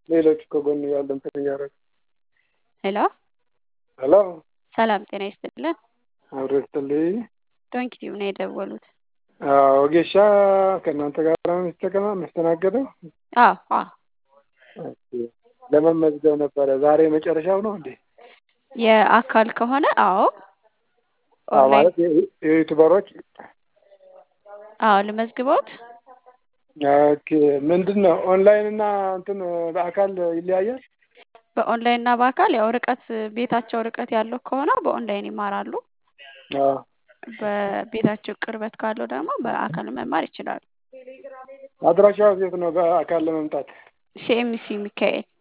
ሌሎች ከጎን ያሉ እንትን እያደረጉ ሄሎ ሄሎ ሰላም ጤና ይስጥልን። አብሮ ይስጥልኝ። ዶንኪ ቲዩብ ነው የደወሉት። ወጌሻ ከእናንተ ጋር ነው የሚስተቀማ የሚስተናገደው? አዎ አዎ ለመመዝገብ ነበረ። ዛሬ መጨረሻው ነው እንዴ? የአካል ከሆነ አዎ አዎ፣ ኦንላይን ማለት የዩቱበሮች አዎ ልመዝግቦት። ኦኬ። ምንድን ነው ኦንላይን እና እንትን በአካል ይለያያል? በኦንላይን እና በአካል ያው ርቀት ቤታቸው ርቀት ያለው ከሆነ በኦንላይን ይማራሉ። አዎ። በቤታቸው ቅርበት ካለው ደግሞ በአካል መማር ይችላሉ። አድራሻው የት ነው? በአካል ለመምጣት ሲኤምሲ ሚካኤል